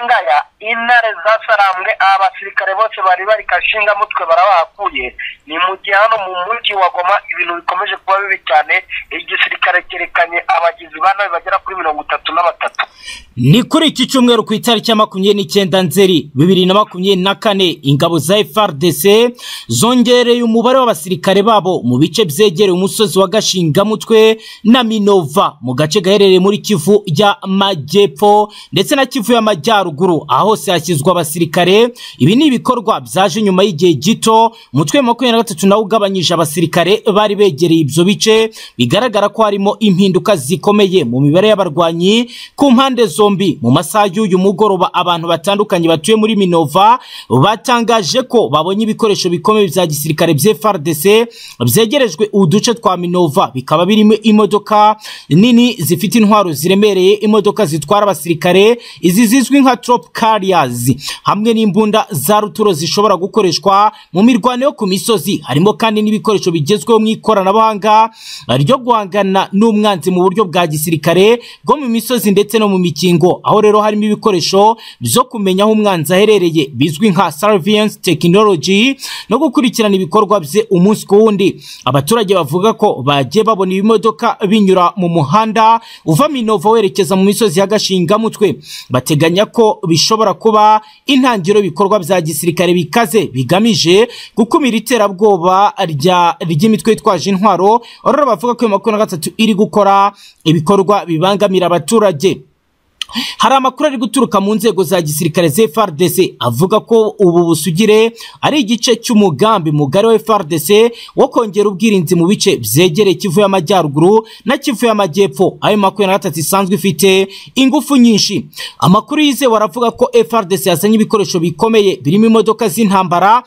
ngaya intare zasarambwe aba basirikare bose bari bari kashinga mutwe barabahakuye ni mu gihe hano mu mujyi wa goma ibintu bikomeje kuba bibi cyane igisirikare cyerekanye abagizi ba nabi bagera kuri mirongo itatu na batatu ni kuri iki cyumweru ku itariki ya makumyabiri n'icyenda nzeri bibiri na makumyabiri na kane ingabo za frdc zongereye umubare w'abasirikare babo mu bice byegereye umusozi wa gashingamutwe na minova mu gace gaherereye muri kivu y'amajyepfo ndetse na kivu y'amajyaruguru aho hose hashyizwa abasirikare ibi ni ibikorwa byaje nyuma y'igihe gito umutwe wa makumyabiri na gatatu nawo ugabanyije abasirikare bari begereye ibyo bice bigaragara ko harimo impinduka zikomeye mu mibare y'abarwanyi ku mpande zo zombi mu masaha y'uyu mugoroba abantu batandukanye batuye muri minova batangaje ko babonye ibikoresho bikomeye bya gisirikare FARDC byegerejwe uduce twa minova bikaba birimo imodoka nini zifite intwaro ziremereye imodoka zitwara abasirikare izi zizwi nka trop carriers hamwe n'imbunda za ruturo zishobora gukoreshwa mu mirwano yo ku misozi harimo kandi n'ibikoresho bigezweho mu ikoranabuhanga ryo guhangana n'umwanzi mu buryo bwa gisirikare bwo mu misozi ndetse no mu mikingo aho rero harimo ibikoresho byo kumenya aho umwanzi aherereye bizwi nka surveillance tekinoloji no gukurikirana ibikorwa bye umunsi ku wundi abaturage bavuga ko bagiye babona ibimodoka binyura mu muhanda uva minova werekeza mu misozi y'agashingamutwe bateganya ko bishobora kuba intangiriro y'ibikorwa bya gisirikare bikaze bigamije gukumira iterabwoba ry'imitwe yitwaje intwaro rero bavuga ko iyo makumyabiri na gatatu iri gukora ibikorwa bibangamira abaturage hari amakuru ari guturuka mu nzego za gisirikare FARDC avuga ko ubu busugire ari igice cy'umugambi mugari wa FARDC wo kongera ubwirinzi mu bice byegereye kivu y'amajyaruguru na kivu y'amajyepfo ayo makumyabiri na gatatu isanzwe ifite ingufu nyinshi amakuru yizewe aravuga ko FARDC yazanye ibikoresho bikomeye birimo imodoka z'intambara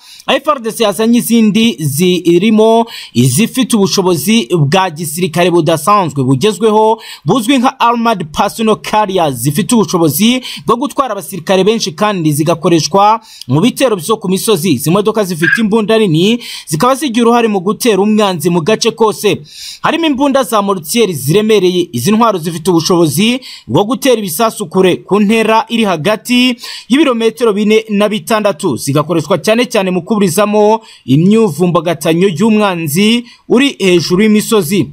FARDC yazanye izindi zirimo izifite ubushobozi bwa gisirikare budasanzwe bugezweho buzwi nka armored personal carriers zifite ubushobozi bwo gutwara abasirikare benshi kandi zigakoreshwa mu bitero byo ku misozi izi modoka zifite imbunda nini zikaba zigira uruhare mu gutera umwanzi mu gace kose harimo imbunda za morutiyeri ziremereye izi ntwaro zifite ubushobozi bwo gutera ibisasu kure ku ntera iri hagati y'ibirometero bine na bitandatu zigakoreshwa cyane cyane mu kuburizamo imyuvumbagatanya y'umwanzi uri hejuru y'imisozi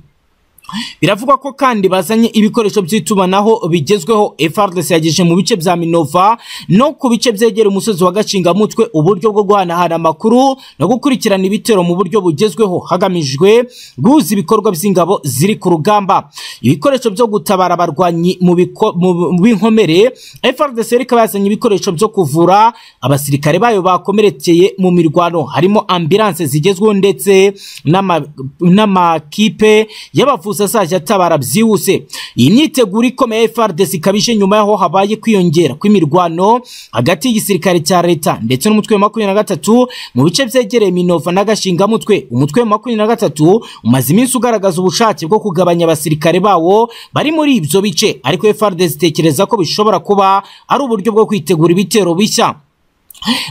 biravugwa ko kandi bazanye ibikoresho by'itumanaho bigezweho FARDC yagejeje mu bice bya Minova no ku bice byegera umusozi wa Gashingamutwe uburyo bwo guhanahana amakuru no gukurikirana ibitero mu buryo bugezweho hagamijwe guhuza ibikorwa by'ingabo ziri ku rugamba ibikoresho byo gutabara abarwanyi mu b'inkomere FARDC ikaba yazanye ibikoresho byo kuvura abasirikare bayo bakomerekeye mu mirwano harimo ambulance zigezweho ndetse n'amakipe y'abavuzi azajya atabara byihuse iyi myiteguro ikomeye FARDC ikabije nyuma yaho habaye kwiyongera kw'imirwano hagati y'igisirikare cya leta ndetse n'umutwe wa makumyabiri na gatatu mu bice byegereye minova n'agashingamutwe umutwe wa makumyabiri na gatatu umaze iminsi ugaragaza ubushake bwo kugabanya abasirikare bawo bari muri ibyo bice ariko FARDC itekereza ko bishobora kuba ari uburyo bwo kwitegura ibitero bishya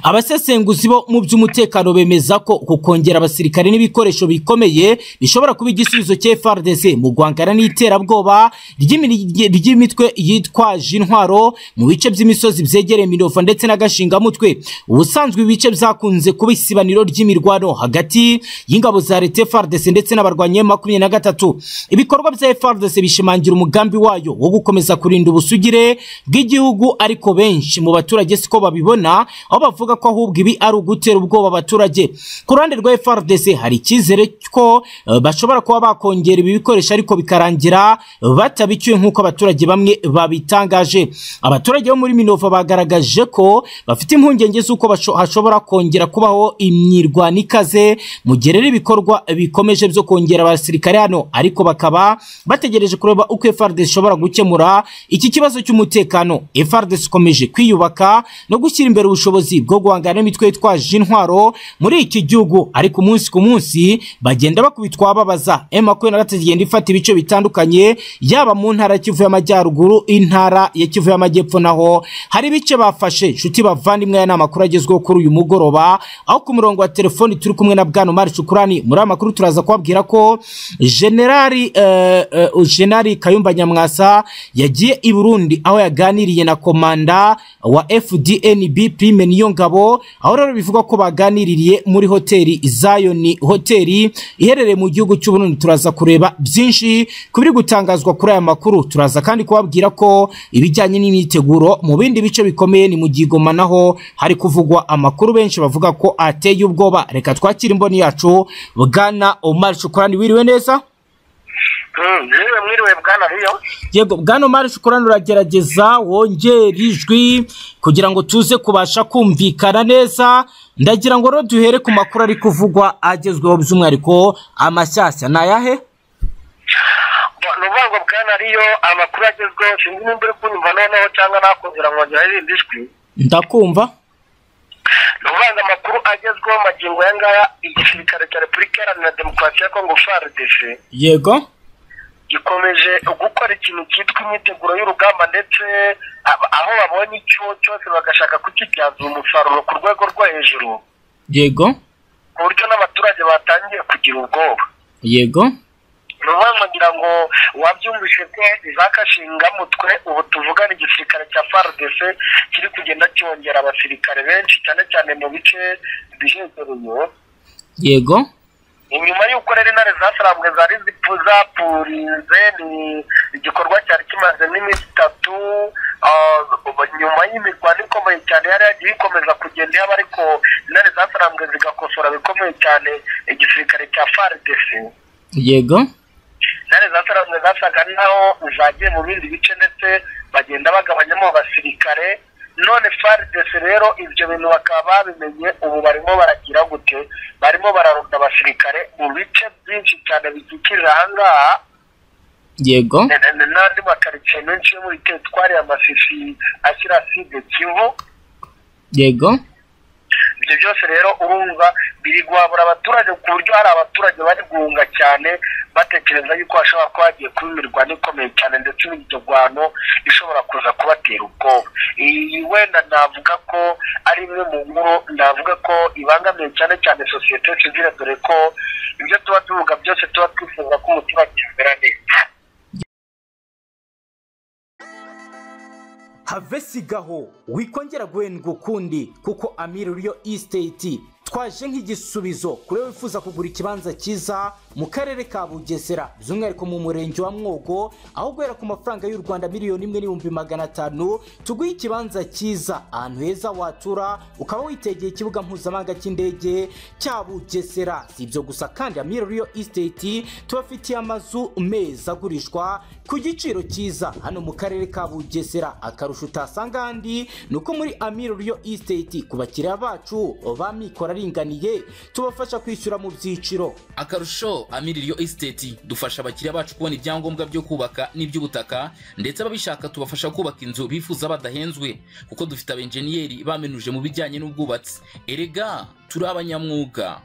abasesenguzi bo mu by'umutekano bemeza ko kongera abasirikare n'ibikoresho bikomeye bishobora kuba igisubizo cya FARDC mu guhangana n'iterabwoba ry'imitwe yitwaje intwaro mu bice by'imisozi byegereye minova ndetse n'agashingamutwe ubusanzwe ibice byakunze kuba isibaniro ry'imirwano hagati y'ingabo za leta FARDC ndetse n'abarwanyi makumyabiri na gatatu ibikorwa bya FARDC bishimangira umugambi wayo wo gukomeza kurinda ubusugire bw'igihugu ariko benshi mu baturage siko babibona bavuga ko ahubwo ibi ari ugutera ubwoba abaturage ku ruhande rwa FARDC hari icyizere ko bashobora kuba bakongera ibi bikoresho ariko bikarangira batabicyuye nk'uko abaturage bamwe babitangaje abaturage bo muri minova bagaragaje ko bafite impungenge z'uko hashobora kongera kubaho imyirwano ikaze mu gihe rero ibikorwa bikomeje byo kongera abasirikare hano ariko bakaba bategereje kureba uko FARDC ishobora gukemura iki kibazo cy'umutekano FARDC ikomeje kwiyubaka no gushyira imbere ubushobozi bwo guhangana n'imitwe yitwaje intwaro muri iki gihugu ariko umunsi ku munsi bagenda bakubitwa babaza makumyabiri na gatatu igenda ifata ibice bitandukanye yaba mu ntara kivu y'amajyaruguru intara ya kivu y'amajyepfo naho hari ibice bafashe nshuti bavandimwe aya ni amakuru agezweho kuri uyu mugoroba aho ku murongo wa telefoni turi kumwe na bwana umari cukurani muri aya makuru turaza kubabwira ko generali generali kayumba nyamwasa yagiye i burundi aho yaganiriye na komanda wa FDNB Prime Niyongabo aho rero bivugwa ko baganiririye muri hoteli Zion hoteli iherereye mu gihugu cy'u Burundi turaza kureba byinshi ku biri gutangazwa kuri aya makuru turaza kandi kubabwira ko ibijyanye n'imyiteguro mu bindi bice bikomeye ni mu gigoma naho hari kuvugwa amakuru benshi bavuga ko ateye ubwoba reka twakire imboni yacu bwana Omar Shukrani wiriwe neza yewe mwiriwe bwana riyo yego bwana Omar Shukrani uragerageza wongera ijwi kugira ngo tuze kubasha kumvikana neza ndagira ngo rero duhere ku makuru ari kuvugwa agezweho by'umwihariko amashyashya ni ayahe ni ukuvuga ngo bwana riyo amakuru agezweho sinzi nimba uri kunyumva noneho cyangwa nakongera nkongera irindi jwi ndakumva ni ukuvuga ngo amakuru agezweho magingo aya ngaya igisirikare cya repubulika iharanira demokarasi ya kongo frdc yego gikomeje gukora ikintu cyitwa imyiteguro y'urugamba ndetse ab- aho babonye icyo cyose bagashaka kukibyaza umusaruro ku rwego rwo hejuru yego ku buryo n'abaturage batangiye kugira ubwoba yego ni ukuvuga ngo ngira ngo wabyumvise ko za kashingamutwe ubu tuvugana igisirikare cya frdc kiri kugenda cyongera abasirikare benshi cyane cyane mu bice bihegereye yego inyuma y'uko rero intare zasarambwe zari zipfu zapurinze ni igikorwa cyari kimaze n'iminsi itatu ah, nyuma y'imirwano ikomeye cyane yari yagiye ikomeza kugenda yaba ariko intare zasarambwe zigakosora bikomeye cyane igisirikare cya frdc yego intare zasarambwe zasaga naho zagiye mu bindi bice ndetse bagenda bagabanyamo abasirikare none frdc rero ibyo bintu bakaba babimenye ubu barimo baragira gute barimo bararunda abasirikare mu bice byinshi cyane bikikije ahangaha yego na- na- n'andi makaritsiye menshi yo muri teritwari ya masisi ashyira side kivu yego ibyo byose rero urumva biri guhabura abaturage ku buryo hari abaturage bari guhunga cyane batekereza yuko hashobora kuba hagiye kuba imirwano ikomeye cyane ndetse n'imirwano ishobora kuza kubatera ubwoba iyi wenda navuga ko ari imwe mu nkuru navuga ko ibangamiye cyane cyane sosiyete sivire dore ko ibyo tuba tuvuga byose tuba twifuza ko umuturage yamera neza have sigaho wikongera guhendwa ukundi kuko amiri riyo isiteti twaje nk'igisubizo kuri wowe wifuza kugura ikibanza cyiza mu karere ka bugesera by'umwihariko mu murenge wa mwogo aho guhera ku mafaranga y'u rwanda miliyoni imwe n'ibihumbi magana atanu tuguhe ikibanza cyiza ahantu heza watura ukaba witegeye ikibuga mpuzamahanga cy'indege cya bugesera si ibyo gusa kandi amiri riyo isiteti tubafitiye amazu meza agurishwa ku giciro cyiza hano mu karere ka bugesera akarusho utasanga ahandi ni uko muri amiro riyo isiteti ku bakiriya bacu ba mikoro aringaniye tubafasha kwishyura mu byiciro akarusho amiririyo esiteti dufasha abakiriya bacu kubona ibyangombwa byo kubaka n'iby'ubutaka ndetse ababishaka tubafasha kubaka inzu bifuza badahenzwe kuko dufite abenjeniyeri bamenuje mu bijyanye n'ubwubatsi erega turi abanyamwuga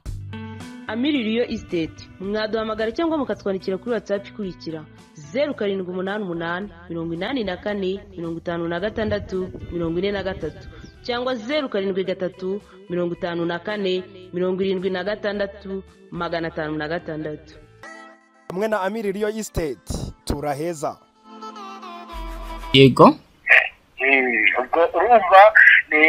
amiririyo isiteti mwaduhamagara cyangwa mukatwandikira kuri watsapu ikurikira zeru karindwi umunani umunani mirongo inani na kane mirongo itanu na gatandatu mirongo ine na gatatu cyangwa zeru karindwi gatatu mirongo itanu na kane mirongo irindwi na gatandatu magana atanu na gatandatu hamwe na amiri riyo isiteti turaheza yego Eh, ubwo urumva ni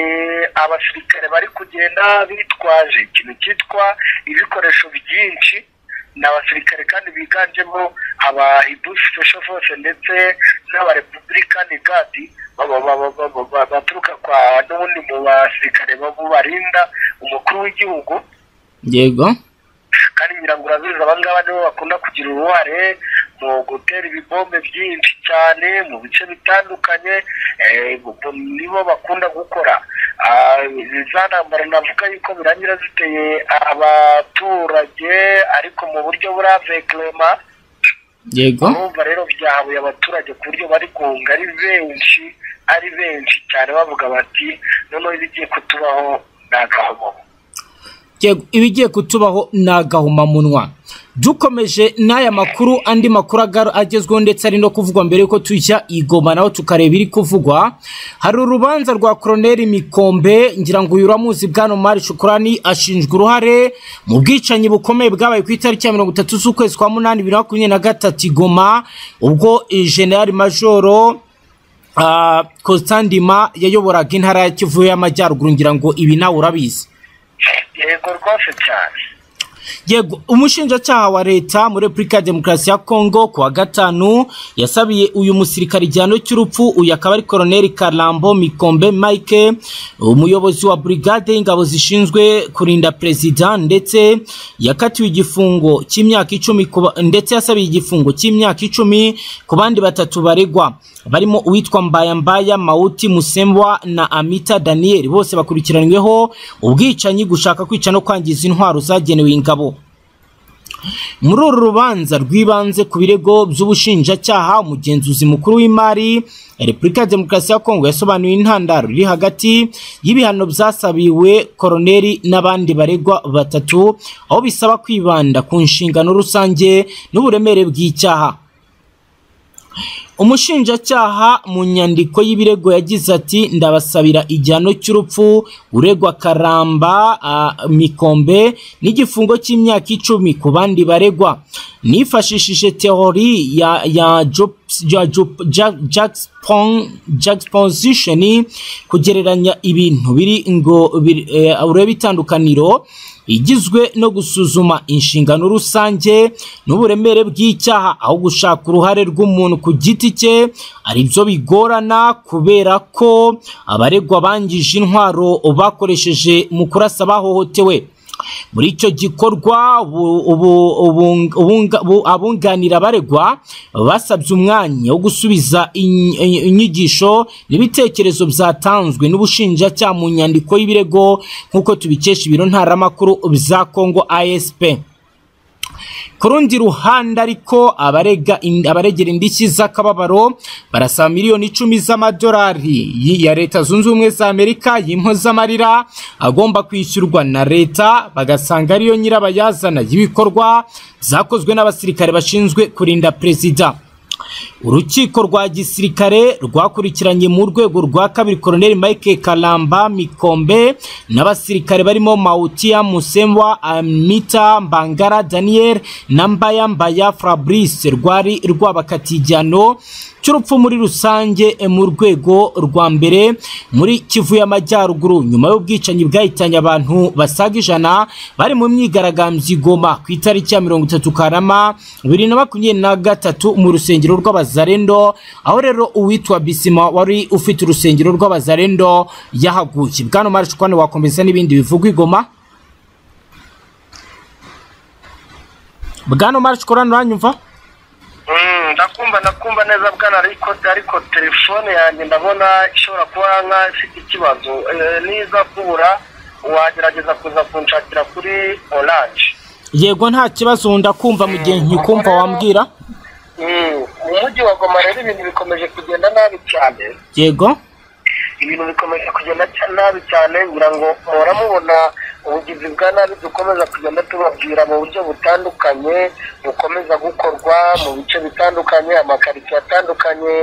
abasirikare bari kugenda bitwaje ikintu cyitwa ibikoresho byinshi ni abasirikare kandi biganjemo aba hibu special force ndetse n'aba republican guard baba- baba- baba- ba- baturuka kwa n'ubundi mu basirikare babo barinda umukuru w'igihugu yego kandi ngira ngo urabizi abangaba nibo bakunda kugira uruhare mu gutera ibibombe byinshi cyane mu bice bitandukanye eh, bu- nibo bakunda gukora Ah, za ntambara navuga yuko birangira ziteye abaturage ariko mu buryo buraveklema yego urumva rero byahabuye abaturage ku buryo bari guhunga ari benshi ari benshi cyane bavuga bati noneho ibigiye kutubaho ni agahomamunwa yego ibigiye kutubaho ni agahomamunwa dukomeje n'aya makuru andi makuru aga- agezweho ndetse ari no kuvugwa mbere yuko tujya i Goma naho tukareba iri kuvugwa hari urubanza rwa koroneri mikombe ngira ngo uyu uramuzi bwana mari shukurani ashinjwa uruhare mu bwicanyi bukomeye bwabaye ku itariki ya mirongo itatu z'ukwezi kwa munani bibiri na makumyabiri na gatatu i Goma ubwo eh, generali majoro ah, Constandima yayoboraga intara ya Kivu y'Amajyaruguru ngira ngo ibi nawe urabizi yego rwose cyane yego umushinjacyaha wa leta muri repubulika ya demokarasi ya kongo ku wa gatanu yasabiye uyu musirikare igihano cy'urupfu uyu akaba ari koroneli karambo mikombe mike umuyobozi wa burigade y'ingabo zishinzwe kurinda perezida ndetse yakatiwe igifungo cy'imyaka icumi ku ba- ndetse yasabiye igifungo cy'imyaka icumi ku bandi batatu baregwa barimo uwitwa mbayambaya mawuti musembwa na amita daniel bose bakurikiranyweho ubwicanyi gushaka kwica no kwangiza intwaro zagenewe ingabo muri uru rubanza rw'ibanze ku birego by'ubushinjacyaha umugenzuzi mukuru w'imari ya repubulika ya demokarasi ya kongo yasobanuye intandaro iri hagati y'ibihano byasabiwe koroneli n'abandi baregwa batatu aho bisaba kwibanda ku nshingano rusange n'uburemere bw'icyaha umushinjacyaha mu nyandiko y'ibirego yagize ati ndabasabira igihano cy'urupfu uregwa karamba ah, mikombe n'igifungo cy'imyaka icumi ku bandi baregwa nifashishije teori ya ya Jobs- ya Job- Ja- Jackspon- juxtaposition kugereranya ibintu biri ngo biri- eh, urebe itandukaniro igizwe no gusuzuma inshingano rusange n'uburemere bw'icyaha aho gushaka uruhare rw'umuntu ku giti cye ari byo bigorana kubera ko abaregwa bangije intwaro bakoresheje mu kurasa bahohotewe muri icyo gikorwa bu- ubu- ubung- ubunga- bu- abunganira abaregwa basabye umwanya wo gusubiza in- in- inyigisho n'ibitekerezo byatanzwe n'ubushinjacyaha mu nyandiko y'ibirego nk'uko tubikesha ibiro ntaramakuru bya kongo asp ku rundi ruhande ariko abarega ind- abaregera indishyi z'akababaro barasaba miliyoni icumi z'amadolari y- ya leta zunze ubumwe za amerika y'impozamarira agomba kwishyurwa na leta bagasanga ariyo nyirabayazana y'ibikorwa zakozwe n'abasirikare bashinzwe kurinda perezida urukiko rwa gisirikare rwakurikiranye mu rwego rwa kabiri koroneli mike karamba mikombe n'abasirikare barimo mawutia musembwa amita mbangara daniel na mbayambaya fabrice rwari rwabakatiye igihano cy'urupfu muri rusange eh, mu rwego rwa mbere muri kivu y'amajyaruguru nyuma y'ubwicanyi bwahitanye abantu basaga ijana bari mu myigaragambyo i goma ku itariki ya mirongo itatu karama bibiri na makumyabiri na gatatu mu rusengero rw'abazarendo aho rero uwitwa bisima wari ufite urusengero rw'abazarendo yahaguye bwana marashikwane wakomeza n'ibindi bivugwa i goma bwana marashikwane uranyumva Mm, ndakumva ndakumva neza bwana ariko ariko telefone yanjye ndabona ishobora kuba nka ifite ikibazo Eh, niza kubura wagerageza kuza kunshakira kuri oranje yego nta kibazo ndakumva mu gihe nkikumva wambwira mu mujyi wa goma rero ibintu bikomeje kugenda nabi cyane yego ibintu bikomeje kugenda cya- nabi cyane ngira ngo muhora mubona ubugizi bwa nabi dukomeza kugenda tubabwira mu buryo butandukanye bukomeza gukorwa mu bice bitandukanye amakaritsiye atandukanye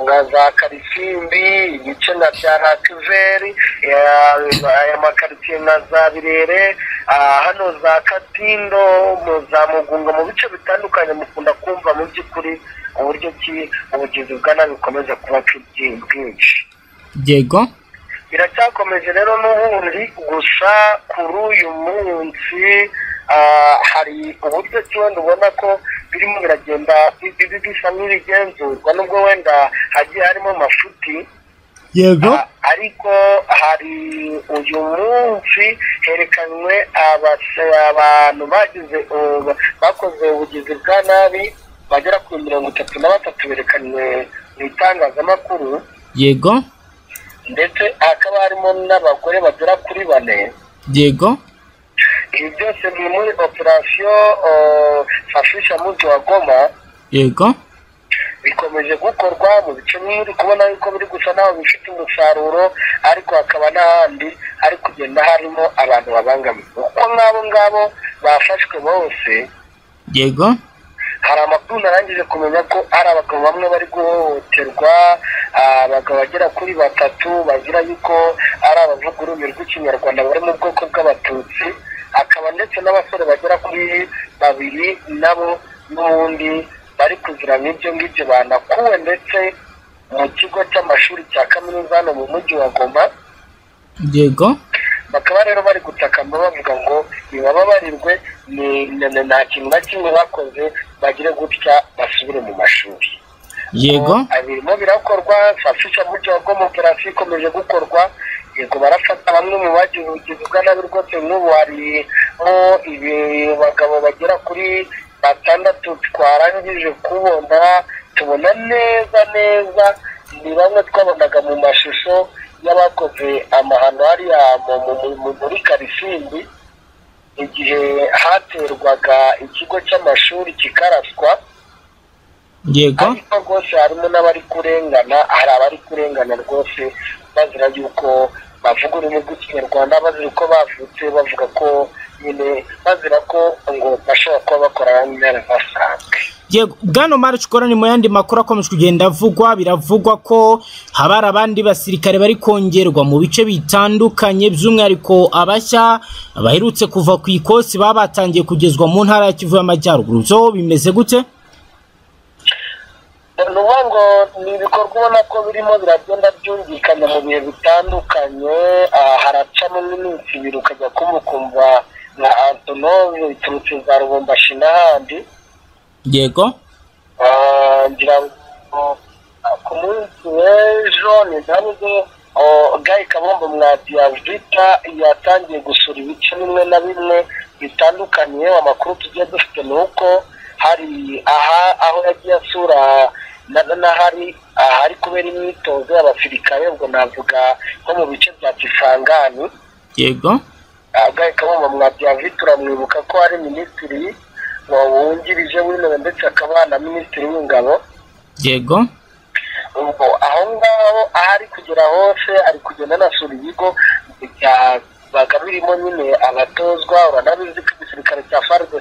nka za karisimbi ibice na bya rakiveri eh, aya makaritsiye na za birere ah, hano za katindo mu za mugunga mu bice bitandukanye mukunda kumva mu by'ukuri uburyo ki ubugizi bwa nabi bukomeza kuba bwi- bwinshi yego biracyakomeje rero n'ubundi gusa kuri uyu munsi ah, hari uburyo ki wenda ubona ko birimo biragenda bi- bi- bisa nk'ibigenzurwa nubwo wenda hagiye harimo amafuti yego Ah, ariko hari uyu munsi herekanywe abase- abantu bagize ubu- bakoze ubugizi bwa nabi bagera ku mirongo itatu na batatu berekanywe mu itangazamakuru yego ndetse hakaba harimo n'abagore bagera kuri bane yego ibi byose biri muri operasiyo eh, fashisha muzi wa goma yego bikomeje gukorwa mu bice bimwe uri kubona yuko biri gusa naho bifite umusaruro ariko hakaba n'ahandi hari kugenda harimo abantu babangamiwe uko nk'abo ngabo bafashwe bose yego hari amakuru narangije kumenya ko hari abagabo bamwe bari guhohoterwa ah, abagabo bagera kuri batatu bagira yuko ari abavuga ururimi rw'ikinyarwanda bari mu bwoko bw'abatutsi hakaba ndetse n'abasore bagera kuri babiri nabo n'ubundi bari kugira nk'ibyo ngibyo banakuwe ndetse mu kigo cy'amashuri cya kaminuza hano mu mujyi wa goma yego bakaba rero bari gutakamba bavuga ngo nibababarirwe ni- ni- ni- nta kintu na kimwe bakoze bagire gutya basubire mu mashuri yego Ngo, birimo birakorwa safisha burya urwo mu operasiyo ikomeje gukorwa yego barafata bamwe mu bagize ubugizi bwa nabi rwose n'ubu harimo ibi bagabo bagera kuri batandatu twarangije kubona tubona neza neza ni bamwe twabonaga mu mashusho y'abakoze amahano hariya mu- mu- mu- mu- muri karisimbi igihe haterwaga ikigo cy'amashuri kikaraswa yego ariko rwose harimo n'abari kurengana hari abari kurengana rwose bazira yuko bavuga ururimi rw'ikinyarwanda bazira uko bavutse bavuga ko nyine bazira ko ngo bashobora kuba bakora nyine basanzwe yego bwana mari ni mu yandi makuru akomeje kugenda avugwa biravugwa ko haba hari abandi basirikare bari kongerwa mu bice bitandukanye by'umwihariko abashya baherutse kuva ku ikosi baba batangiye kugezwa mu ntara ya kivu y'amajyaruguru byo bimeze gute ni ukuvuga ngo ni ibikorwa ubona ko birimo biragenda byumvikana mu bihe bitandukanye ah, haracamo nk'iminsi ibiri ukajya kumva ukumva nka antonove biturutse za rubombashi n'ahandi yego Ah, ngira ngo ah, ku munsi w'ejo ni nabwo gayi kabombo mwa diavita yatangiye gusura ibice bimwe na bimwe bitandukanye amakuru tugiye dufite ni uko hari aha aho yagiye asura na- n'ahari ahari kubera imyitozo y'abasirikare ubwo navuga nko mu bice bya kisangani yego agahe kabumba mwabyavuye turamwibuka ko hari minisitiri wungirije w'intebe ndetse akaba na minisitiri w'ingabo yego ubwo aho ngaho aho ari kugera hose ari kugenda anasura ibigo byabaga birimo nyine abatozwa uranabizi ko igisirikare cya fardc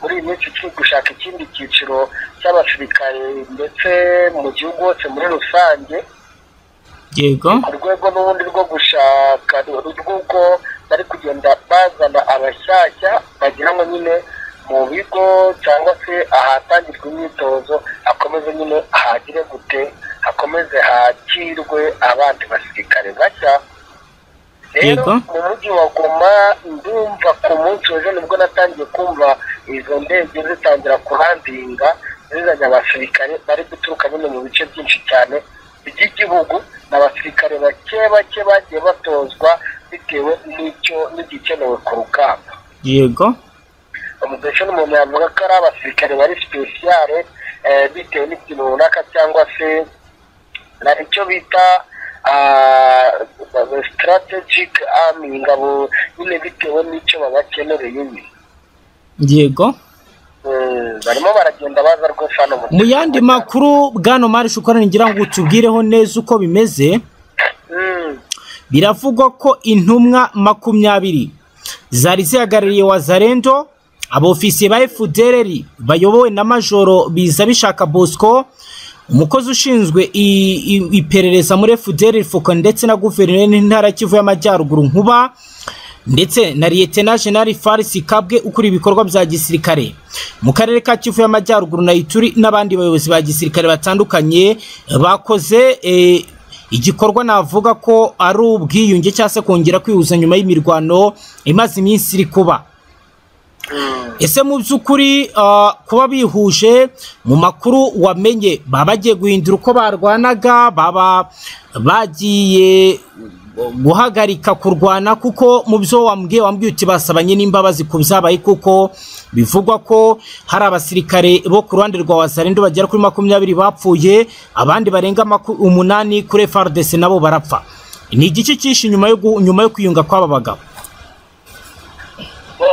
muri iyi minsi kiri gushaka ikindi cyiciro cy'abasirikare ndetse mu gihugu hose muri rusange yego ku rwego n'ubundi rwo gushaka rw'uko bari kugenda bazana abashyashya bagira ngo nyine mu bigo cyangwa se ahatangirwa imyitozo hakomeze nyine hagire gute hakomeze hakirwe abandi basirikare bashya rero Yego. mu mujyi wa goma ndumva ku munsi w'ejo nibwo natangiye kumva izo ndege zitangira kuhandinga zizanye abasirikare bari guturuka nyine mu bice byinshi cyane by'igihugu ni abasirikare bake bake bagiye batozwa bitewe n'icyo n'igikenewe ku rugamba yego umudeshi n'umuntu yavuga ko ari abasirikare bari sipesiyare eh, bitewe n'ikintu runaka cyangwa se hari icyo bita strategic army ingabo nyine bitewe n'icyo babakenereye nyine yego Mm, barimo baragenda baza rwose hano mu mu yandi makuru bwana mari ngira ngo utubwireho neza uko bimeze Mm. biravugwa ko intumwa makumyabiri zari zihagarariye wazarendo abofisiye ba efudereri bayobowe na majoro biza bishaka bosco umukozi ushinzwe i- i- iperereza muri efudereri fuko ndetse na guverineri n'intara kivu y'amajyaruguru nkuba ndetse na liyetena jenali farisi kabwe ukuriye ibikorwa bya gisirikare mu karere ka kivu y'amajyaruguru na ituri n'abandi bayobozi ba gisirikare batandukanye bakoze eh, igikorwa navuga ko ari ubwiyunge cyangwa se kongera kwihuza nyuma y'imirwano imaze iminsi iri kuba ese mu by'ukuri ah, kuba bihuje mu makuru wamenye baba bagiye guhindura uko barwanaga baba bagiye guhagarika kurwana kuko mu byo wambwiye wambwiye uti basabanye n'imbabazi ku byabaye kuko bivugwa ko hari abasirikare bo ku ruhande rwa wazarendo bagera kuri makumyabiri bapfuye abandi barenga maku- umunani kuri frdc nabo barapfa ni igice cyinshi nyuma yo gu- nyuma yo kwiyunga kw'aba bagabo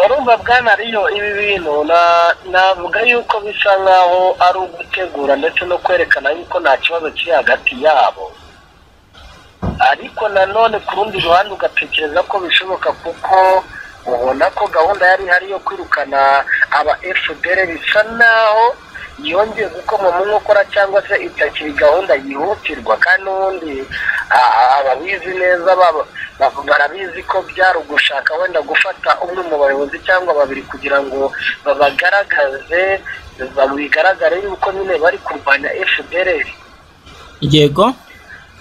urumva bwana riyo ibi bintu na- navuga yuko bisa nkaho ari ugutegura ndetse no kwerekana yuko nta kibazo kiri hagati yabo ariko nanone ku rundi ruhande ugatekereza ko bishoboka kuko ubona ko gahunda yari ihari yo kwirukana aba fdr bisa naho yongeye gukoma mu nkokora cyangwa se itakiri gahunda yihutirwa kandi n'ubundi ah, ababizi neza baba- ba- barabizi ko byari ugushaka wenda gufata umwe mu bayobozi cyangwa babiri kugira ngo babagaragaze bigaragare yuko nyine bari kurwanya fdr yego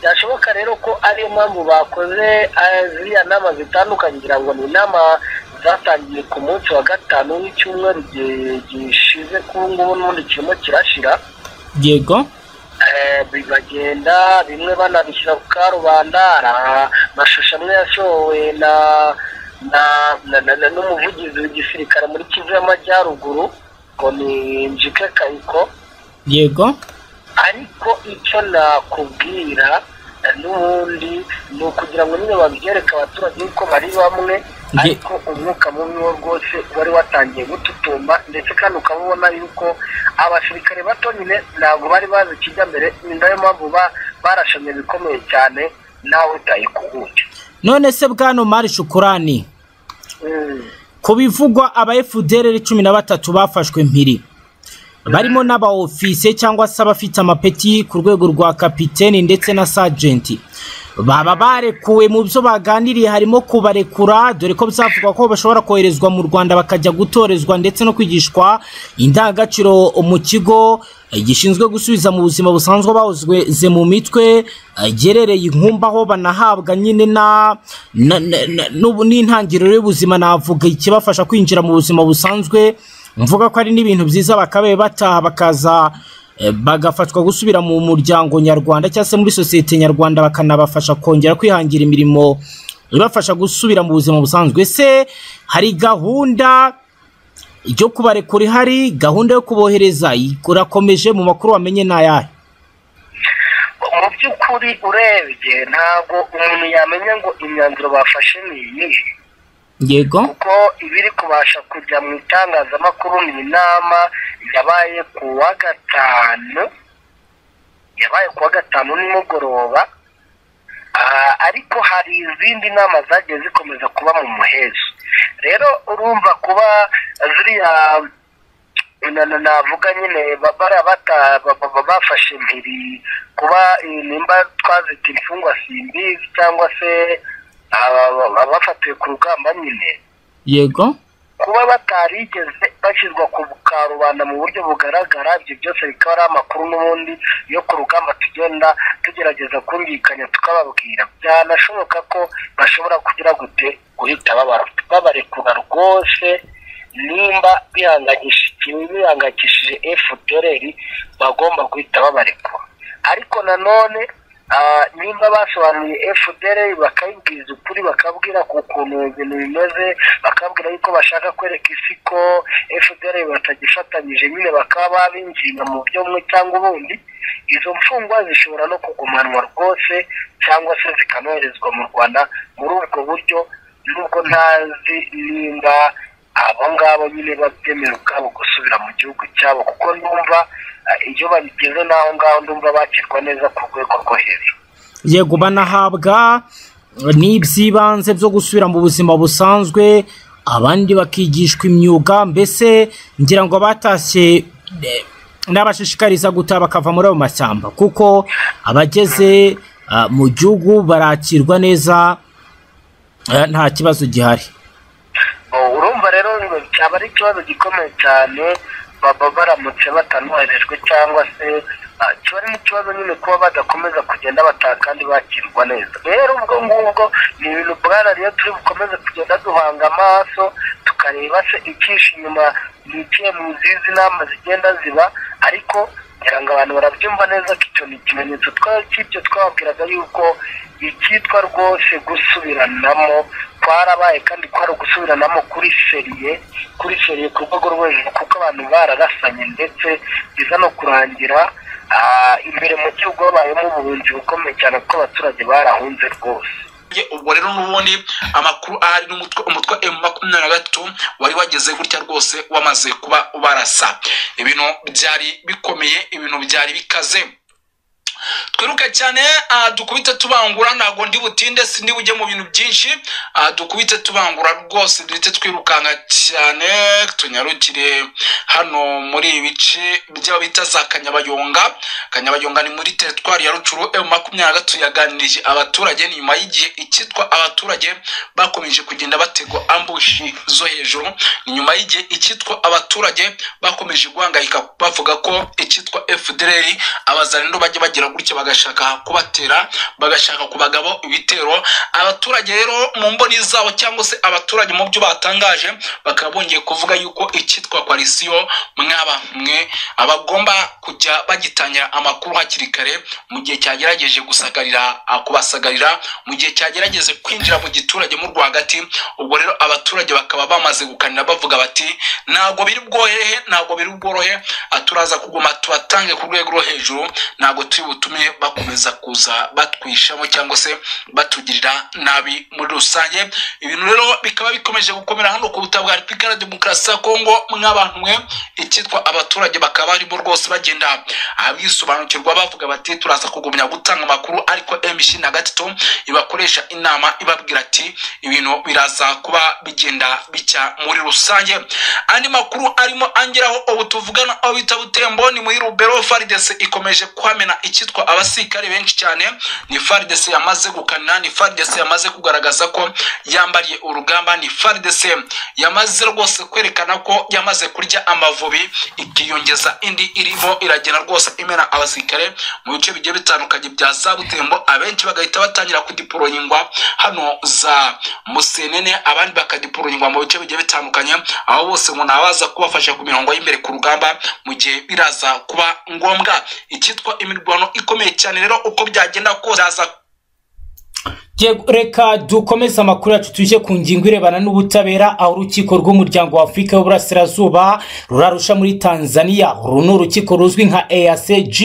byashoboka rero ko ariyo mpamvu bakoze eh, ziriya nama zitandukanye ngira ngo ni inama zatangiye ku munsi wa gatanu w'icyumweru gi- gishize kuri ubu ngubu n'ubundi kirimo kirashira yego Eh, bagenda bimwe banabishyira ku karubanda hari amashusho amwe yashowe na na na- na- na- n'umuvugizi w'igisirikare muri kivu y'amajyaruguru ngo ni njike kayiko yego ariko icyo nakubwira eh, n'ubundi ni ukugira ngo nyine babyereke abaturage yuko bari bamwe Nge- ariko umwuka mubi wo rwose wari watangiye gututumba ndetse kandi ukaba ubona yuko abasirikare bato nyine ntabwo bari bazi ikijya mbere ni nayo mpamvu ba- barashamye bikomeye cyane nawe utayikubuke none se bwana mari shukurani Mm. ku bivugwa aba FDLR cumi na batatu bafashwe mpiri barimo n'abaofise cyangwa se abafite amapeti ku rwego rwa kapiteni ndetse na sajenti baba barekuwe mu byo baganiriye harimo kubarekura dore ko byavugwa ko bashobora koherezwa mu rwanda bakajya gutorezwa ndetse no kwigishwa indangagaciro mu kigo eh, gishinzwe gusubiza mu buzima busanzwe abahozwe mu mitwe eh, giherereye inkumba aho banahabwa nyine na na- na- na- n'ubu- n'intangiriro y'ubuzima navuga ikibafasha kwinjira mu buzima busanzwe mvuga ko ari n'ibintu byiza bakabaye bataha bakaza eh, bagafatwa gusubira mu muryango nyarwanda cyangwa se muri sosiyete nyarwanda bakanabafasha kongera kwihangira imirimo ibafasha gusubira mu buzima busanzwe se hari gahunda yo kubarekura ihari gahunda yo kubohereza irakomeje mu makuru wamenye ni ayahe mu by'ukuri urebye ntabwo umuntu yamenya ngo imyanzuro bafashe ni iyihe yego kuko ibiri kubasha kujya mu itangazamakuru ni inama yabaye ku wa gatanu yabaye ku wa gatanu nimugoroba Ah, ariko hari izindi nama zagiye zikomeza kuba mu muhezo rero urumva kuba ziriya na- na- navuga nyine ba- bara bata- ba- ba- ba- bafashe impiri kuba eh, nimba twazita imfungwa simbizi cyangwa se aba- aba- abafatiwe ku rugamba nyine yego kuba batarigeze bashyirwa ku karubanda mu buryo bugaragara ibyo byose bikaba ari amakuru n'ubundi yo ku rugamba tugenda tugerageza kumvikanya tukababwira byanashoboka ko bashobora kugira gute guhita babara- babarekura rwose nimba bihangayishije bihangayikishije efudereri bagomba guhita babarekura ariko nanone ah, nimba basobanuriye fdr bakayibwiza ukuri bakabwira ku kuntu ibintu bimeze bakabwira yuko bashaka kwereka isi ko fdr batagifatanyije nyine bakaba babinginga mu buryo bumwe cyangwa ubundi izo mfungwa zishobora no kugumanwa rwose cyangwa se zikanoherezwa mu rwanda muri ubwo buryo nubwo ntazi nimba abo ngabo nyine babyemera ubwabo gusubira mu gihugu cyabo kuko ndumva eh, iyo babigeze n'aho ngaho ndumva bakirwa neza ku rwego rwo hejuru yego banahabwa n'iby'ibanze byo gusubira mu buzima busanzwe abandi bakigishwa imyuga mbese ngira ngo batashye eh, n'abashishikariza gutaha bakava muri ayo mashyamba kuko abageze ah, mu gihugu barakirwa neza eh, nta kibazo gihari Oh, urumva rero ngo cyaba ari ikibazo gikomeye cyane baba baramutse batanoherejwe cyangwa se ah, kiba ari n'ikibazo nyine kuba badakomeza kugenda bataha kandi bakirwa neza rero ubwo ngubwo ni ibintu bwana rero turi bukomeze kugenda duhanga amaso tukareba se ikishi inyuma yicaye mu zizi nama zigenda ziba ariko ngira ngo abantu barabyumva neza ko icyo ni ikimenyetso twa- cy'ibyo twababwiraga yuko icyitwa rwose gusubiranamo twarabaye kandi kwari ugusubiranamo kuri seriye kuri seriye ku rwego rwo hejuru kuko abantu bararasanye ndetse biza no kurangira ah, imbere mu gihugu habayemo ubuhunzi bukomeye cyane kuko abaturage barahunze rwose Ye, ubwo rero n'ubundi amakuru ahari n'umutwe umutwe emu makumyabiri na gatatu wari wageze gutya rwose wamaze kuba barasa ibintu byari bikomeye ibintu byari bikaze twiruke cyane aha dukubite tubangura ntabwo ndi butinde sindi bujye mu bintu byinshi aha dukubite tubangura rwose duhite twirukanka cyane tunyarukire hano muri ibi bice by'aho bita za kanyabayonga kanyabayonga ni muri teritwari ya rucuru emu makumyabiri na gatatu yaganirije abaturage ni nyuma y'igihe icyitwa abaturage bakomeje kugenda bategwa ambushi zo hejuru ni nyuma y'igihe icyitwa abaturage bakomeje guhangayika bavuga ko icyitwa fdr abazarendo bajya bagera gutya bagashaka kubatera bagashaka ku bagabo ibitero abaturage rero mu mboni zabo cyangwa se abaturage mu byo batangaje bakaba bongeye kuvuga yuko icyitwa koalisiyo mwaba mwe abagomba kujya bagitangira amakuru hakiri kare mu gihe cyagerageje gusagarira kubasagarira mu gihe cyagerageje kwinjira mu giturage mu rwagati ubwo rero abaturage bakaba bamaze gukanira bavuga bati ntabwo biri bworohe ntabwo biri bworohe ah, turaza kuguma tubatange ku rwego rwo hejuru ntabwo turi butume bakomeza kuza batwishamo cyangwa se batugirira nabi muri rusange ibintu rero bikaba bikomeje gukomera hano ku butaka bwa repubulika ya demokarasi ya kongo mw'abantu mwe icyitwa abaturage bakaba barimo rwose bagenda abisobanukirwa bavuga bati turaza kugumya gutanga amakuru ariko mc na gatatu ibakoresha inama ibabwira ati ibintu biraza kuba bigenda bicya muri rusange andi makuru arimo angeraho ubu tuvugana aho bita butembo ni muri rubero faridese ikomeje kwamena icyitwa abasirikare benshi cyane ni faridese yamaze gukana ni faridese yamaze kugaragaza ko yambariye urugamba ni faridese yamaze rwose kwerekana ko yamaze kurya amavubi ikiyongeza indi irimo iragenda rwose imena abasirikare mu bice bigiye bitandukanye bya za butembo abenshi bagahita batangira kudiporonyingwa hano za musenene abandi bakadiporonyingwa mu bice bigiye bitandukanye aho bose umuntu aba aza kubafasha ku mirongo y'imbere ku rugamba mu gihe biraza kuba ngombwa icyitwa imirwano ikomeye cyane rero uko byagenda kose biraza Yego, reka dukomeze amakuru yacu tujye ku ngingo irebana n'ubutabera aho urukiko rw'umuryango wa afurika y'uburasirazuba rurarusha muri tanzania uru ni urukiko ruzwi nka eacg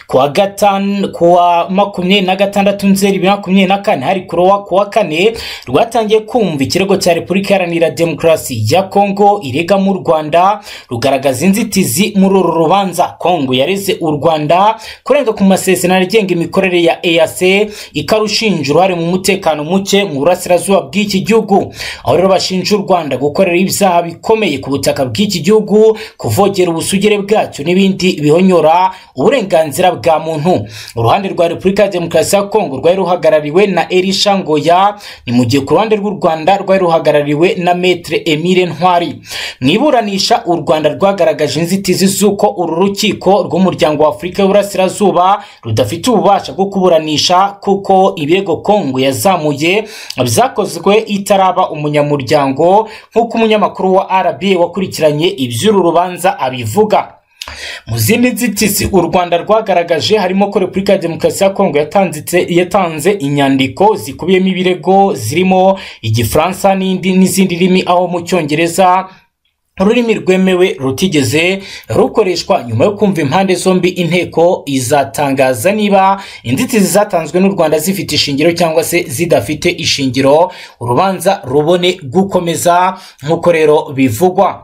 kuwa gatanu kuwa makumyabiri na gatandatu nzeri bibiri na makumyabiri na kane hari kurowa kuwa kane rwatangiye kumva ikirego cya repubulika iharanira demokarasi ya kongo irega mu rwanda rugaragaza inzitizi muri uru rubanza kongo yareze u rwanda kurenga ku masezerano agenga imikorere ya eac ikarushinja uruhare mu mutekano muke mu burasirazuba bw'iki gihugu aho rero bashinja u rwanda gukorera ibyaha bikomeye ku butaka bw'iki gihugu kuvogera ubusugire bwacyo n'ibindi bihonyora uburenganzira bwa muntu uruhande rwa repubulika ya demokarasi ya kongo rwari ruhagarariwe na elisha ngoya ni mu gihe ku ruhande rw'u rwanda rwari ruhagarariwe na metre emile ntwari mu iburanisha u rwanda rwagaragaje inzitizi z'uko uru rukiko rw'umuryango wa afurika y'uburasirazuba rudafite ububasha bwo kuburanisha kuko ibirego kongo yazamuye byakozwe itaraba umunyamuryango nk'uko umunyamakuru wa rba wakurikiranye iby'uru rubanza abivuga mu zindi nzitizi u rwanda rwagaragaje harimo ko repubulika ya demokarasi ya kongo yatanzitse- yatanze inyandiko zikubiyemo ibirego zirimo igifaransa n'indi n'izindi rimi aho mu cyongereza ururimi rwemewe rutigeze rukoreshwa nyuma yo kumva impande zombi inteko izatangaza niba inzitizi zatanzwe n'u rwanda zifite ishingiro cyangwa se zidafite ishingiro urubanza rubone gukomeza nk'uko rero bivugwa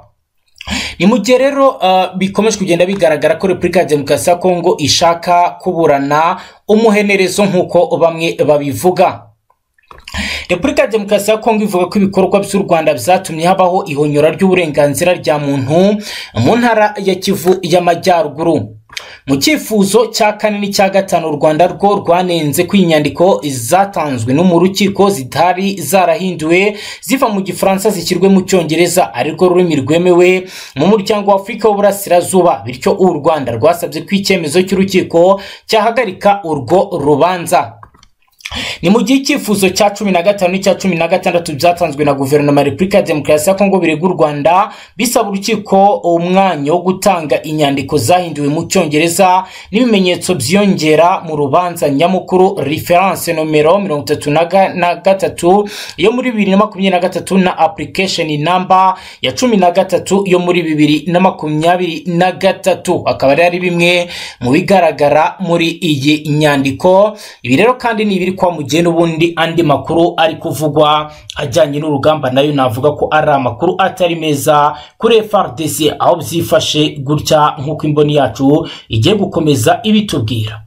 ni mu gihe rero uh, bikomeje kugenda bigaragara ko repubulika ya demokarasi ya kongo ishaka kuburana umuhenerezo nk'uko bamwe babivuga repubulika ya demokarasi ya kongo ivuga ko ibikorwa by'u rwanda byatumye habaho ihonyora ry'uburenganzira rya muntu mu ntara ya kivu y'amajyaruguru mu cyifuzo cya kane n'icya gatanu u rwanda rwo rwanenze ko inyandiko zatanzwe no mu rukiko zitari zarahinduwe ziva mu gifaransa zishyirwe mu cyongereza arirwo rurimi rwemewe mu muryango wa afurika w'uburasirazuba bityo u rwanda rwasabye ko icyemezo cy'urukiko cyahagarika urwo rubanza ni mu gihe icyifuzo cya cumi na gatanu n'icya cumi na gatandatu byatanzwe na guverinoma ya repubulika ya demokarasi ya kongo birega u rwanda bisaba urukiko umwanya wo gutanga inyandiko zahinduwe mu cyongereza n'ibimenyetso byiyongera mu rubanza nyamukuru referanse nomero mirongo itatu na ga- na gatatu yo muri bibiri na makumyabiri na gatatu na application namba ya cumi na gatatu yo muri bibiri na makumyabiri na gatatu akaba ari bimwe mu bigaragara muri iyi nyandiko ibi rero kandi ni ibiri kwa mugeni ubundi andi makuru ari kuvugwa ajyanye n'urugamba nayo navuga ko ari amakuru atari meza kuri FRDC aho byifashe gutya nk'uko imboni yacu igiye gukomeza ibitubwira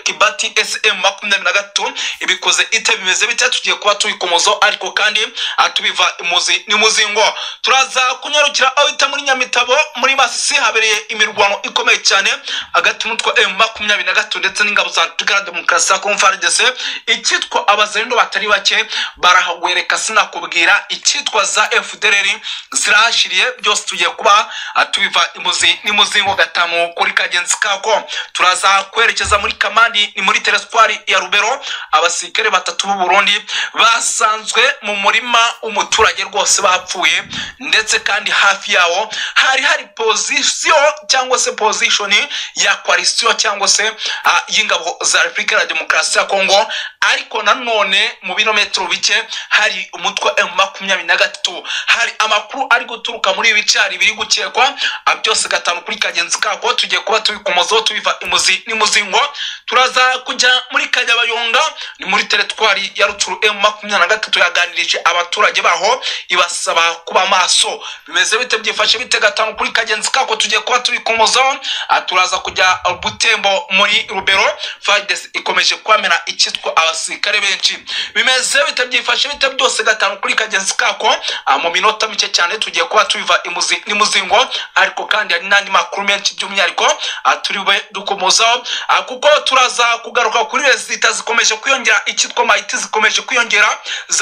kibati ati ese emu makumyabiri na gatatu ibikoze ite bimeze bite tugiye kuba tubikomozaho ariko kandi ah, tubiva imuzi n'imuzingo turaza kunyarukira aho bita muri nyamitabo muri masisi habereye imirwano ikomeye cyane hagati y'umutwe emu makumyabiri na gatatu ndetse n'ingabo za repubulika demokarasi ya kongo frdc icyitwa abazarindo batari bake barahagwereka sinakubwira icyitwa za fdr zirahashiriye byose tugiye kuba ah, tubiva imuzi n'imuzingo gatamu kuri kagenzi kako turaza kwerekeza muri kamandi ni muri teresitwari ya rubero abasirikare batatu b'u burundi basanzwe mu murima w'umuturage rwose bapfuye ndetse kandi hafi yawo hari hari pozisiyo cyangwa se pozishoni ya kwarisiyo cyangwa se ah, y'ingabo za repubulika ya demokarasi ya kongo ariko nanone mu birometero bike hari umutwe emu makumyabiri na gatatu hari amakuru ari guturuka muri ibi bicari biri gukekwa ah, byose gatanu kuri kagenzi kako tugiye kuba tubikomozaho tubiva imuzi n'imuzingo turaza kujya muri kanyabayonga ni muri teritwari ya ruturu emu makumyabiri na gatatu yaganirije abaturage baho ibasaba kuba maso bimeze bite byifashe bite gatanu kuri kagenzi kako tugiye kuba tubikomozaho Ah, turaza kujya butembo muri rubero fadesi ikomeje kwamena icyitwa abasirikare benshi bimeze bite byifashe bite byose gatanu kuri kagenzi kako Ah, mu minota mike cyane tugiye kuba tubiva imuzi n'imuzingo ariko kandi hari n'andi makuru menshi by'umwihariko ah, turi bube dukomozaho Ah, kuko turaza kugaruka kuri rezita zikomeje kwiyongera icyitwa mayiti zikomeje kwiyongera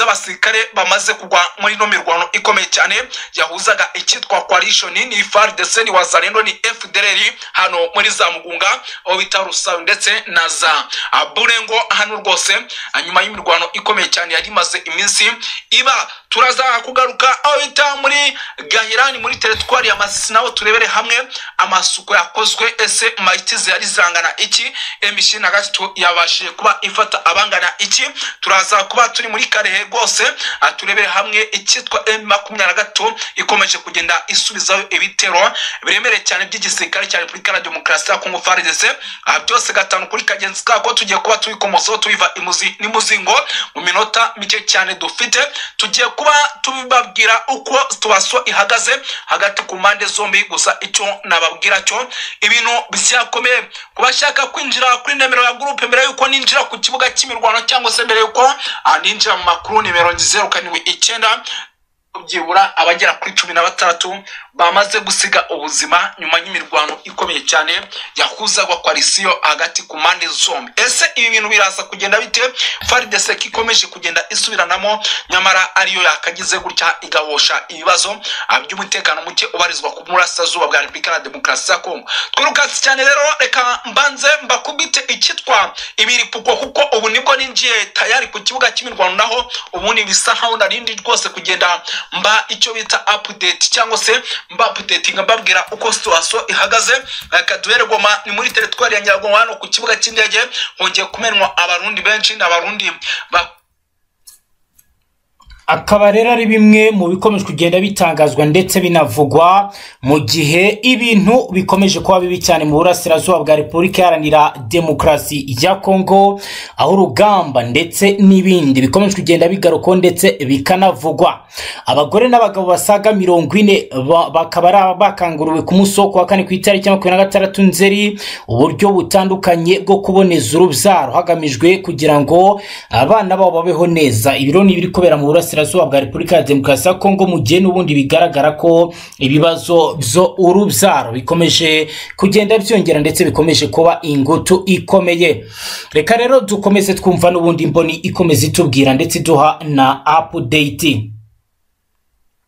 z'abasirikare bamaze kugwa muri ino mirwano ikomeye cyane yahuzaga icyitwa coalition ni frdc ni wazalendo ni fdr hano muri za mugunga aho bita rusabe ndetse na za ah, burengo hano rwose ah, nyuma y'imirwano ikomeye cyane yari imaze iminsi iba turaza kugaruka aho bita muri gahirani muri teritwari ya masisi naho turebere hamwe amasuku yakozwe ese mayitizi yari zangana iki emishi na gatatu yabashije kuba ifata abangana iki turaza kuba turi muri karehe rwose ah, turebere hamwe icyitwa emu makumyabiri na gatatu ikomeje kugenda isubizaho ibitero biremereye cyane by'igisirikare cya repubulika na demokarasi ya kongo frdc aha byose gatanu kuri kagenzi kako tugiye kuba tubikomozaho tubiva imuzi n'imuzingo mu minota mike cyane dufite tugiye kuba tubabwira uko tubaso ihagaze hagati ku mpande zombi gusa icyo nababwira cyo ibintu byakomeye ku bashaka kwinjira kuri nimero ya gurupe mbere yuko ninjira ku kibuga cy'imirwano cyangwa se mbere yuko ah, ninjira mu makuru nimero zeru karindwi icyenda byibura abagera kuri cumi na batandatu bamaze gusiga ubuzima nyuma y'imirwano ikomeye cyane yahuzagwa kwarisiyo hagati ku mpande zombi ese ibi bintu biraza kugenda bite faridese ko ikomeje kugenda isubiranamo nyamara ariyo yakagize gutya igahosha ibibazo ah, by'umutekano muke ubarizwa ku burasirazuba bwa repubulika na demokarasi ya kongo twirukatse cyane rero reka mbanze mbakubite icyitwa ibiripuko kuko ubu nibwo ninjiye tayari ku kibuga cy'imirwano naho ubundi bisa nkaho narindi rwose kugenda mba icyo bita update cyangwa se mba updatinga mbabwira uko situation ihagaze kaduhere goma ni muri teritwari ya nyarwanda hano ku kibuga cy'indege hongeye kumenwa abarundi benshi ni abarundi ba akaba rero ari bimwe mu bikomeje kugenda bitangazwa ndetse binavugwa mu gihe ibintu bikomeje kuba bibi cyane mu burasirazuba bwa repubulika iharanira demokarasi ya kongo aho urugamba ndetse n'ibindi bikomeje kugenda bigarukwaho ndetse bikanavugwa abagore n'abagabo basaga mirongo ine ba- bakaba ari aba bakanguriwe ku munsi wo kuwa kane ku itariki ya makumyabiri na gatandatu nzeri uburyo butandukanye bwo kuboneza urubyaro hagamijwe kugira ngo abana babo babeho neza ibiro ni ibiri kubera mu burasirazuba bwa repubulika ya demokarasi ya kongo mu gihe n'ubundi bigaragara ko ibibazo byo urubyaro bikomeje kugenda byongera ndetse bikomeje kuba ingutu ikomeye reka rero dukomeze twumva n'ubundi mboni ikomeza itubwira ndetse iduha na apudeyiti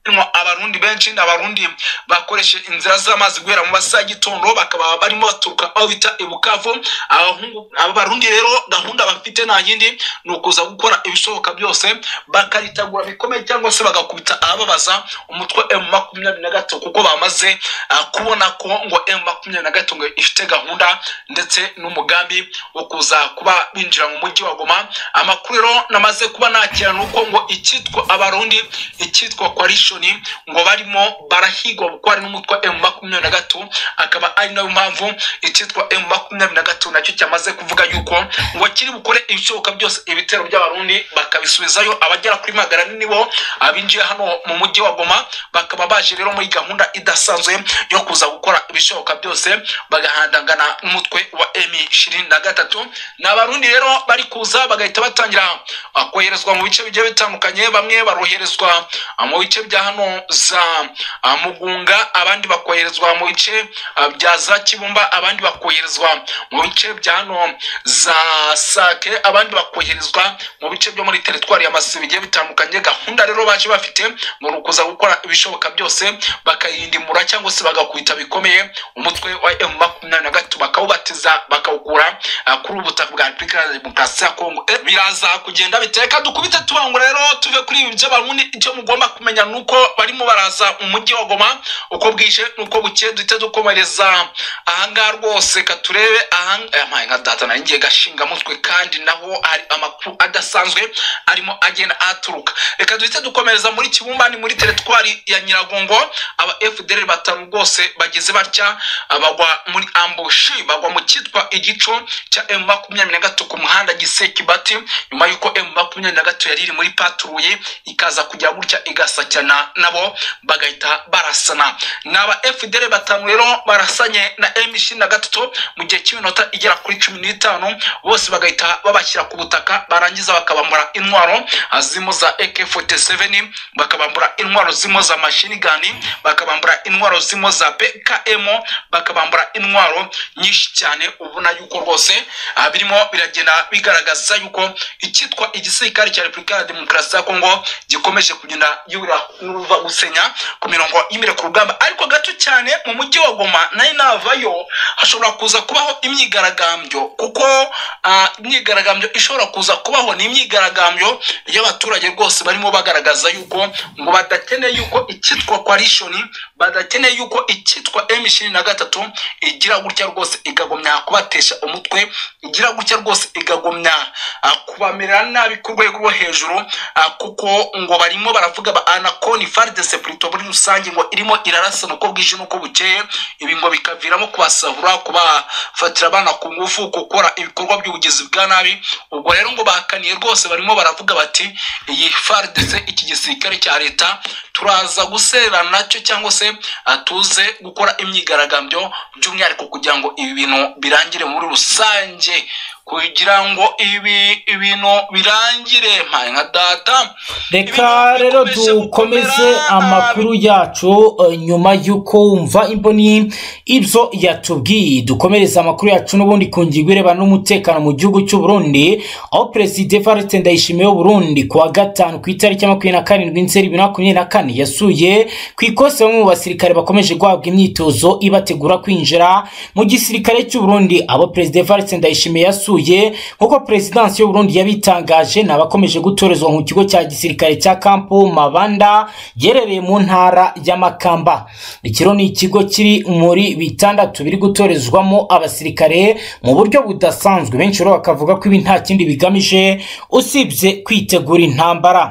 barimo abarundi benshi ni abarundi bakoresheje inzira z'amazi guhera mu masaha y'igitondo bakaba barimo baturuka aho bita ibukavu Abahungu- aba barundi rero gahunda bafite nta yindi ni ukuza gukora ibishoboka byose bakaritegura bikomeye cyangwa se bagakubita abababaza umutwe emu makumyabiri na gatatu kuko bamaze ah, kubona ko ngo emu makumyabiri na gatatu ngo ifite gahunda ndetse n'umugambi wo kuza kuba binjira mu mujyi wa goma amakuru rero namaze kuba nakira ni uko ngo icyitwa abarundi icyitwa coalition ngo barimo barahigwa kuko hari n'umutwe emu makumyabiri na gatatu akaba ari nayo mpamvu icyitwa emu makumyabiri na gatatu nacyo cyamaze kuvuga yuko ngo kiri bukore ibishoboka byose ibitero by'abarundi bakabisubizayo abagera kuri magana ane nibo abinjiye hano mu mujyi wa goma bakaba baje rero muri gahunda idasanzwe yo kuza gukora ibishoboka byose bagahandangana n'umutwe wa emi ishirini na gatatu ni abarundi rero bari kuza bagahita batangira ah, koherezwa mu bice bigiye bitandukanye bamwe baroherezwa ah, mu bice bya hano za ah, mugunga abandi bakoherezwa mu bice ah, bya za kibumba abandi bakoherezwa mu bice bya hano za sake abandi bakoherezwa mu bice byo muri teritwari ya masi bigiye bitandukanye gahunda rero baje bafite ni ukuza gukora ibishoboka byose bakayindimura cyangwa se bagakubita bikomeye umutwe wa emu makumyabiri na gatatu bakawubatiza bakawukura ah, kuri ubu butaka bwa repubulika ya demokarasi ya kongo Eh, biraza kugenda biteka dukubite tubangura rero tuve kuri ibi byo barundi icyo mugomba kumenya ni uko barimo baraza umujyi wa goma uko bwije nuko bukeye duhita dukomereza ahangaha rwose katurebe nka data nayo ngiye gashinga mutwe kandi naho hari amakuru adasanzwe arimo agenda aturuka reka duhite dukomereza muri kibumba ni muri teritwari ya nyiragongo aba fdr batanu rwose bageze batya ah, bagwa muri ambushi bagwa mu cyitwa igico cya emu makumyabiri na gatatu ku muhanda gisekibati nyuma y'uko emu makumyabiri na gatatu yari iri muri paturuye ikaza kujya gutya igasakirana nabo bagahita barasana ni aba fdr batanu rero barasanye na emu ishirini na gatatu mu gihe cy'iminota igera kuri cumi n'itanu bose bagahita babashyira ku butaka barangiza bakabambura intwaro ah, zirimo za ak47 bakabambura intwaro zirimo za mashini gani bakabambura intwaro zirimo za bkm bakabambura intwaro nyinshi cyane ubona yuko rwose ah, birimo biragenda bigaragaza yuko icyitwa igisirikare cya repubulika ya demokarasi ya kongo gikomeje kugenda yura n'uruva gusenya ku mirongo y'imbere ku rugamba ariko gato cyane mu mujyi wa goma nayo navayo hashobora kuza kubaho imyigaragambyo kuko ah, imyigaragambyo ishobora kuza kubaho ni imyigaragambyo y'abaturage rwose barimo bagaragaza yuko ngo badakeneye yuko icyitwa coalition badakeneye yuko icyitwa m ishirini na gatatu igira gutya rwose ikagumya kubatesha umutwe igira gutya rwose ikagumya ah, kubamerera nabi ku rwego rwo hejuru ah, kuko ngo barimo baravuga ba anaconi fardese purito muri rusange ngo irimo irarasana uko bwije n'uko bukeye ibi ngo bikaviramo kubasahura kubafatira abana ku ngufu gukora ibikorwa by'ubugizi bwa nabi ubwo rero ngo bahakaniye rwose barimo baravuga bati iyi fardese iki gisirikare cya leta turaza guserera nacyo cyangwa se ah, tuze gukora imyigaragambyo by'umwihariko kugira ngo ibi bintu birangire muri rusange kugira ngo ibi ibintu birangire mpaye nka data reka rero dukomeze amakuru yacu eh, nyuma y'uko wumva imboni ibyo yatubwiye dukomereze amakuru yacu n'ubundi ku ngingo irebana n'umutekano mu gihugu cy'u Burundi aho perezida Evariste Ndayishimiye w'u Burundi ku wa gatanu ku itariki ya makumyabiri na karindwi nzeri bibiri na makumyabiri na kane yasuye ku ikosi bamwe mu basirikare bakomeje guhabwa imyitozo ibategura kwinjira mu gisirikare cy'u Burundi abo perezida Evariste Ndayishimiye yasuye nk'uko perezidansi y'u Burundi yabitangaje ni abakomeje gutorezwa mu kigo cya gisirikare cya kampu mabanda giherereye mu ntara y'amakamba iki rero ni ikigo kiri muri bitandatu biri gutorezwamo abasirikare mu buryo budasanzwe benshi rero bakavuga ko ibi nta kindi bigamije usibye kwitegura intambara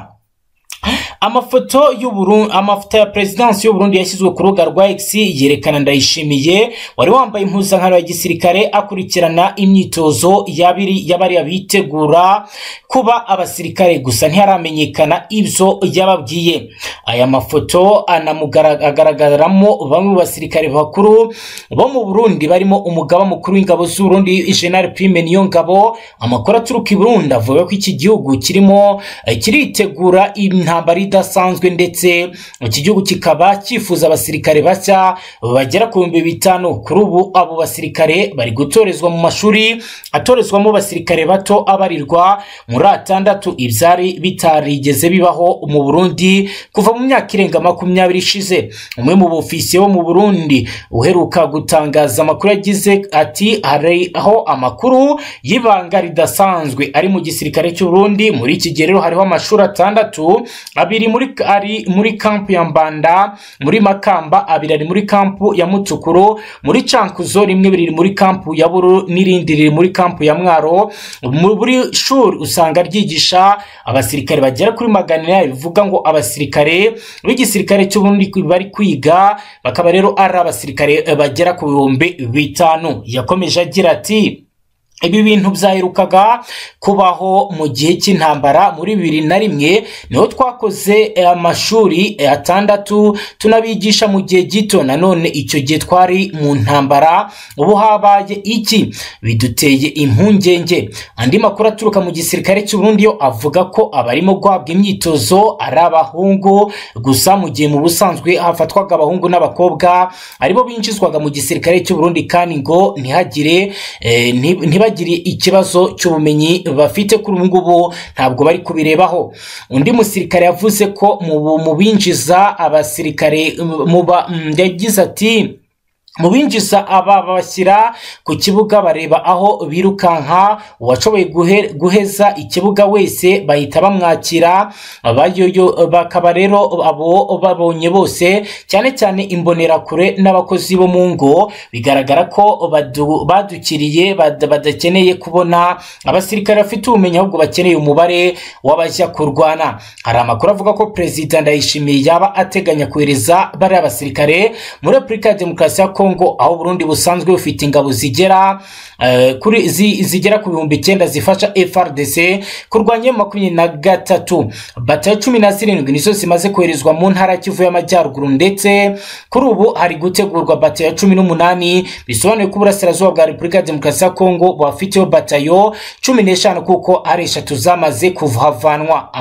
amafoto y'uburu amafoto ya perezidansi y'uburundi yashyizwe ku rubuga rwa x yerekana ndayishimiye wari wambaye impuzankano ya gisirikare akurikirana imyitozo y'abiri y'abari bitegura kuba abasirikare gusa ntiharamenyekana ibyo yababwiye aya mafoto anamugaragaramo bamwe mu basirikare bakuru bo mu burundi barimo umugaba mukuru w'ingabo z'uburundi general prime niyo ngabo amakuru aturuka i burundi avuga ko iki gihugu kirimo eh, kiritegura intambara idasanzwe ndetse iki gihugu kikaba cyifuza abasirikare bashya bagera ku bihumbi bitanu kuri ubu abo basirikare bari gutorezwa mu mashuri atorezwamo abasirikare bato abarirwa muri atandatu ibyari bitarigeze bibaho mu burundi kuva mu myaka irenga makumyabiri ishize umwe mu bofisiye bo mu burundi uheruka gutangaza amakuru yagize ati hari aho amakuru y'ibanga ridasanzwe ari mu gisirikare cy'uburundi muri iki gihe rero hariho amashuri atandatu abiri muri ari muri kampu ya mbanda muri makamba abiri ari muri kampu ya mutukuru muri cankuzo rimwe riri muri kampu ya buru n'irindi riri muri kampu ya mwaro Mu- muri shuri usanga ryigisha abasirikare bagera kuri magana inani bivuga ngo abasirikare b'igisirikare cy'uburundi ku- bari kwiga bakaba rero ari abasirikare eh, bagera ku bihumbi bitanu yakomeje agira ati ibi bintu byaherukaga kubaho mu gihe cy'intambara muri bibiri na rimwe niho twakoze eh, amashuri eh, atandatu tunabigisha mu gihe gito nanone icyo gihe twari mu ntambara ubu habaye iki biduteye impungenge andi makuru aturuka mu gisirikare cy'u Burundi yo avuga ko abarimo guhabwa imyitozo ari abahungu gusa mu gihe mu busanzwe hafatwaga abahungu n'abakobwa aribo binjizwaga mu gisirikare cy'u Burundi kandi ngo ntihagire eh, nti- ntibagire ikibazo cy'ubumenyi bafite kuri ubu ngubu ntabwo bari kubirebaho undi musirikare yavuze ko mu bu- mu binjiza abasirikare mu ba- mm, yagize ati mu binjiza aba babashyira ku kibuga bareba aho birukanka uwashoboye guhe- guheza ikibuga wese bahita bamwakira abayoyo- bakaba rero abo babonye bose cyane cyane imbonerakure n'abakozi bo mu ngo bigaragara ko badu- badukiriye bad- badakeneye kubona abasirikare bafite ubumenyi ahubwo bakeneye umubare w'abajya kurwana hari amakuru avuga ko perezida ndayishimiye yaba ateganya kohereza bariya basirikare muri repubulika ya demokarasi ya kongo aho burundi busanzwe bufite ingabo zigera eh, kuri zi- zigera ku bihumbi icyenda zifasha frdc kurwanya makumyabiri na gatatu batayo cumi na zirindwi nizo zimaze koherezwa mu ntara ya kivu y'amajyaruguru ndetse kuri ubu hari gutegurwa batayo cumi n'umunani bisobanuye ko uburasirazuba bwa repubulika ya demokarasi ya kongo bufiteho batayo cumi n'eshanu kuko ari eshatu zamaze kuhavanwa Ama-